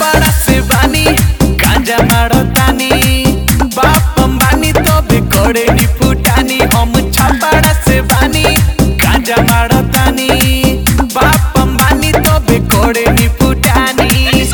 छपड़ा से बानी गांजा मारतानी बाप अंबानी तो बिगड़े नी फुटानी हम छपड़ा से बानी गांजा मारतानी बाप अंबानी तो बिगड़े नी फुटानी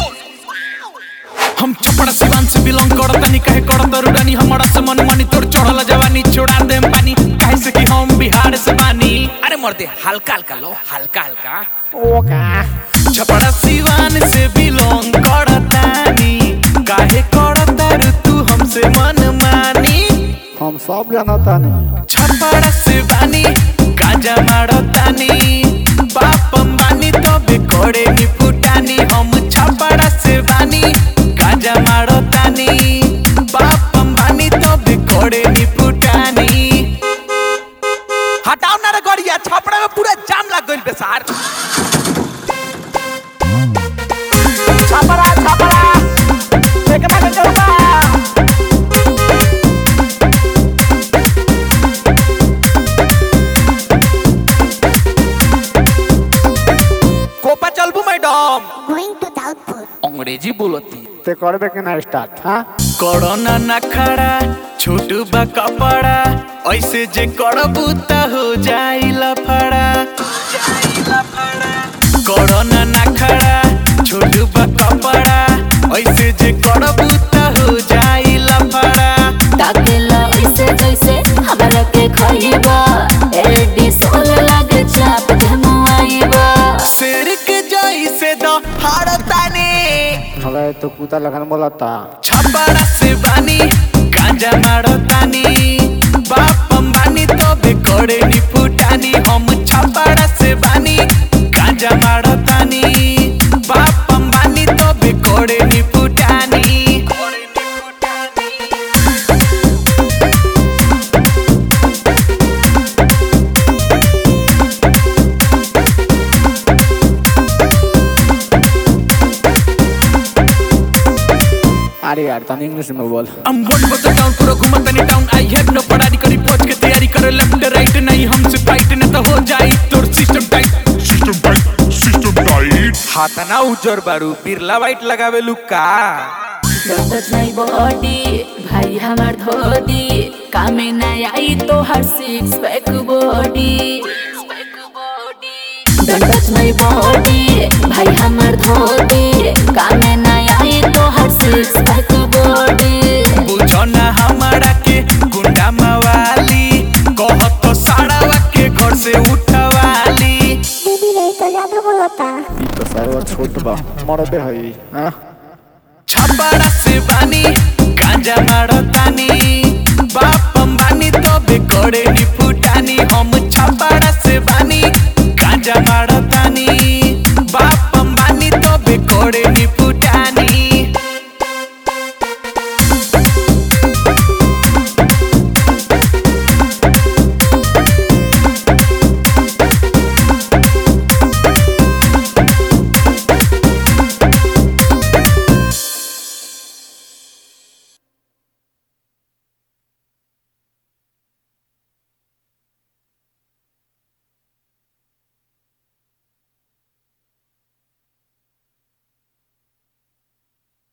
हम चपड़ा सिवान से बिलोंग करतानी कहे करत रुडानी हमारा से मन मानी तोर चढ़ल जवानी छोड़ा देम पानी काहे से कि हम बिहार से बानी अरे मर्दे हल्का हल्का लो हल्का हल्का छपड़ा सिवान से बिलोंग करतानी काहे करता रू तू हमसे मन मानी हम सब जानता नहीं छपड़ा से बानी गांजा मारतानी बाप अंबानी तो बिकोड़े नी फुटानी हम छपड़ा से बानी गांजा मारतानी बाप अंबानी तो बिकोड़े नी फुटानी हटाओ ना रे गड़िया छपड़ा में पूरा जाम लग गइल बे सार छपरा छपरा एकरा के चलबा कोपा चलबू मैडम Going to Doubtful. अंग्रेजी बोलती ते करबे के ना स्टार्ट हां कोरोना न खड़ा छोटू बा कपड़ा ऐसे जे करबू त हो जाई लफड़ा कोरोना न खड़ा छोटू बा कपड़ा ऐसे जे करबू त हो जाई लफड़ा ताकेला ऐसे जैसे हमरा के खइबा एडी सोल लागे चाप धमुआइबा शेर के जैसे द हारतानी हले तो कुत्ता लगन बोलता छपड़ा से बानी गांजा मारतानी बाप अंबानी तो बिगड़े नी फुटानी हम छपड़ा से बानी गांजा मारतानी बाप अंबानी तो बिगड़े नी फुटानी अरे यार तनी इंग्लिश में बोल I'm one for the town पूरा घुमतनी टाउन आई हैव नो पढ़ाई करी फौज के तैयारी करे लेफ्ट राइट नहीं हमसे फाइट न तो हो जाई तोर system tight System tight, system tight. हाथ ना उजर बारू बिरला वाइट लगावे लुका डरत नहीं बॉडी भाई हमार धोती कामे ना आई तो हर सिक्स पैक बॉडी डरत नहीं बॉडी भाई हमार धोती कामे ना आई तो हर सिक्स पैक बॉडी बुझो ना हमारा के गुंडा मवाली कहत तो साड़ावा के घर से उठवाली दीदी रे तो ज्यादा बोलता ई तो सर्व छोट बा मरबे हई हां छपड़ा से बानी गांजा मारतानी बाप अंबानी तो बिगड़े नी फुटानी हम छपड़ा से बानी गांजा मारतानी